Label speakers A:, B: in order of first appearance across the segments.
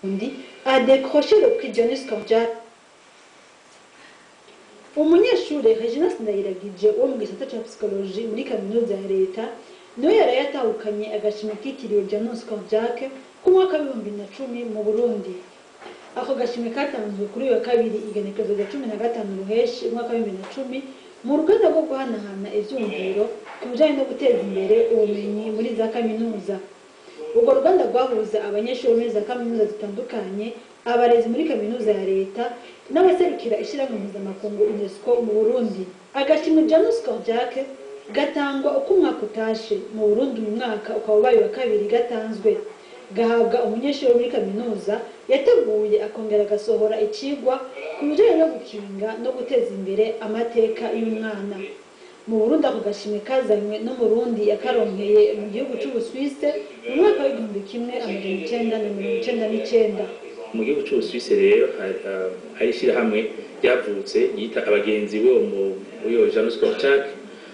A: undi a décroché le prix Dionys Korjak umunyeshuri Regina Sindayiragije wo mu gisata cya psychologie muri kaminuza ya leta niwe yari yatahukanye agashimwe kitiriwe Dionys Korjak ku mwaka w'ibihumbi na cumi mu Burundi ako gashimwe katanzwe kuri uyu wa kabiri igenekerezo rya cumi na gatanu ruheshi umwaka w'ibihumbi na cumi mu ruganda rwo guhanahana ivyumviro ku bijanye no guteza imbere ubumenyi muri za kaminuza urwo ruganda rwahuza abanyeshuri muri za kaminuza zitandukanye abarezi muri kaminuza ya leta n'abaserukira ishyirahamwe mpuzamakungu unesco mu burundi agashimwe janus korjak gatangwa uko umwaka utashe mu burundi uyu mwaka ukaba ubaye wa kabiri gatanzwe gahabwa umunyeshuri wo muri kaminuza yateguye akongera agasohora icigwa ku bijanye no gukinga no guteza imbere amateka y'umwana mu burundi ako gashimwe kazanywe no mu rundi yakaronkeye mu gihugu c'ubuswise mu mwaka w'igihumbi kimwe amajana icenda na mirongo icenda n'icenda
B: mu gihugu cy'ubusuwisi rero hari, uh, hari ishyirahamwe ryavutse yita abagenzi bo mu uyo janus korchak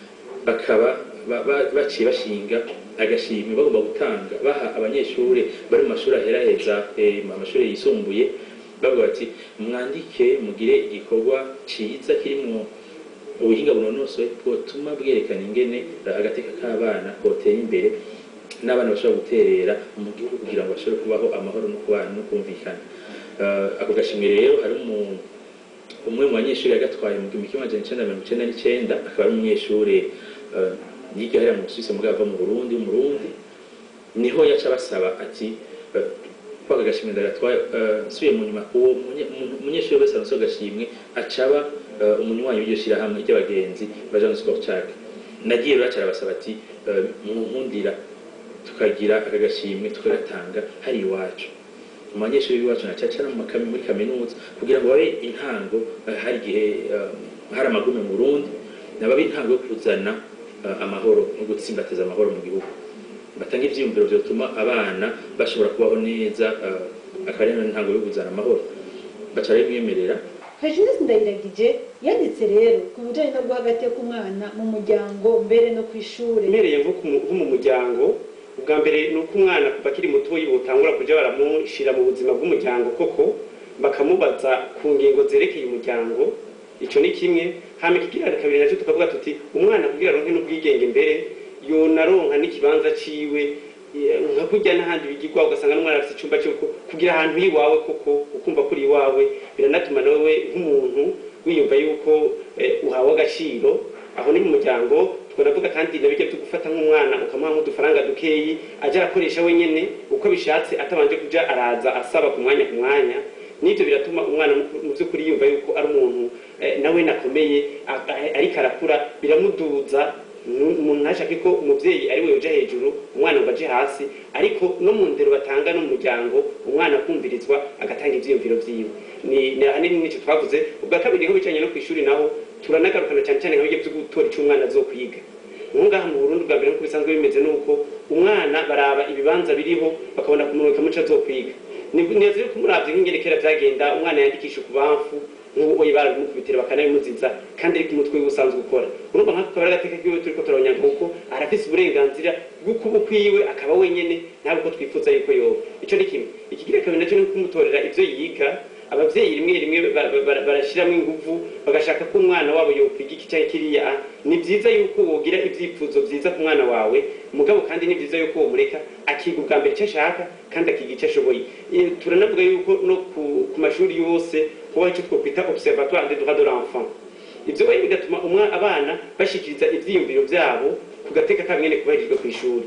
B: bakaba ba- ba- baciye bashinga agashimwe bagomba gutanga baha abanyeshuri bari mu mashuri aheraheza eh, mu mashuri yisumbuye bavuga bati mwandike mugire igikorwa ciza kirimwo ubuhinga bunonosoye bwotuma bwerekana ingene eh, agateka k'abana kotera imbere n'abana bashobora guterera mu gihugu kugira ngo bashobore kubaho amahoro no kubana no kumvikana Eh, ako gashimwe rero hari umu- umwe mu banyeshuri yagatwaye mu gihumbi kimwe amajana icenda na mirongo icenda n'icenda akaba ari umunyeshuri eh, yiga hariya mu Busuwisi mugabo ava mu Burundi w'umurundi niho yaca basaba ati eh, ko aka gashimwe ndagatwaye eh, nsubiye mu nyuma uwo munye- umuntu- umunyeshuri wese aronse ako gashimwe acaba eh, umunywanyi w'iryo shirahamwe ry'abagenzi ba Jean Skorchak nagiye rero aca arabasaba ati eh, munkundira tukagira aka gashimwe tukagatanga hari iwacu mu banyeshuri b'iwacu na cyane mu makami muri kaminuza kugira ngo babe intango eh, hari igihe eh, hari amagume mu Burundi nababe intango yo kuzana eh, amahoro no gutsimbataza amahoro mu gihugu batanga ivyiyumviro vyotuma abana bashobora kubaho neza eh, akaba ari intango yo kuzana amahoro baca babimwemerera
A: Regina Sindayiragije yanditse rero ku bijanye no guha agateka umwana mu muryango mbere no kw'ishure
C: mbereye nko ku- nko mu muryango ubwa mbere ni uko umwana kuva akiri mutoyi butangura kuja baramushyira mu buzima bw'umuryango koko bakamubaza ku ngingo zerekeye umuryango icyo ni kimwe hama ikigira kabiri nacyo tukavuga tuti umwana kugira aronke n'ubwigenge mbere yonaronka n'ikibanza ciwe eh, nka kurya n'ahandi bigirwa ugasanga n'umwana afite icyumba cyo kugira ahantu iwawe koko ukumva kuri iwawe biranatuma nawe nk'umuntu wiyumva yuko eh, uhawe agaciro aho ni mu muryango twaravuga kandi nabijya byo gufata nk'umwana ukamuha nk'udufaranga dukeyi ajya arakoresha wenyine uko bishatse atabanje kuja araza asaba ku mwanya ku mwanya n'ibyo biratuma umwana mu- mu by'ukuri yumva yuko ari umuntu eh, nawe nakomeye a- a- ariko arakura biramuduza nu- umuntu ntashake ko umubyeyi ari we uja hejuru umwana ngo aje hasi ariko no mu ndero batanga no mu muryango umwana akumvirizwa agatanga ivyiyumviro vyiwe ni ni ahanini nico twavuze ubwa kabiri ho bicanye no kw'ishuri naho turanagarukana cyane cyane nk'ibyo byo gutora icyo umwana azokwiga ngaha mu Burundi bwa mbere nk'uko bisanzwe bimeze nuko umwana baraba ibibanza biriho bakabona kumurika muco azokwiga ni neza yuko umuravye nk'ingerekera vyagenda umwana yandikisha ku bamfu nk'uwo barabimukubitira bakanabimuziza kandi ariko umutwe wiwe usanzwe ukora urumva nk'ako kabari agateka kiwe turiko turabonyanka kuko arafise uburenganzira bwo kuba ukwiwe akaba wenyene ntabwo ko twifuza yuko yoba ico ni kimwe ikigira kabiri naco ni kumutorera ivyo yiga abavyeyi rimwe rimwe ba- ba- ba- barashiramo inguvu bagashaka ko umwana wabo yokwiga iki canke kiriya ni vyiza yuko wogira ivyifuzo vyiza ku mwana wawe mugabo kandi ni vyiza yuko womureka akiga ubwa mbere icyo ashaka kandi akiga icyo ashoboye Eh, turanavuga yuko no ku, ku mashuri yose kubaho icyo twokwita observatoire des droits de l'enfant ivyo rero bigatuma umwa abana bashikiriza ivyiyumviro vyabo ku gateka kabo nyene kubahirijwe kw'ishuri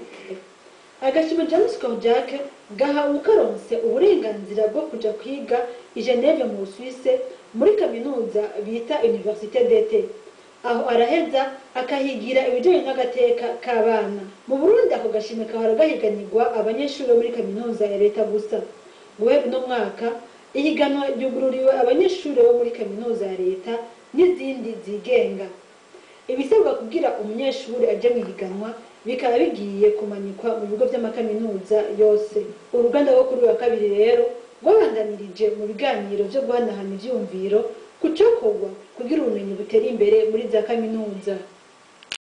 A: agashima james korjak gahawe ukaronse uburenganzira bwo kuja kwiga i geneve mu busuwise muri kaminuza bita universite dete aho araheza akahigira ibijanye n'agateka k'abana mu burundi ako gashimwe kahora gahiganirwa abanyeshuri bo muri kaminuza ya leta gusa guhera uno mwaka ihiganwa ryugururiwe abanyeshuri bo muri kaminuza ya leta n'izindi zigenga ibisabwa kugira umunyeshuri ajye mu ihiganwa bikaba bigiye kumanikwa mu bigo by'amakaminuza yose uruganda rwo kuri uyu wa kabiri rero rwabandanirije mu biganiro byo guhanahana ivyumviro ku cokorwa kugira ubumenyi butera imbere muri za kaminuza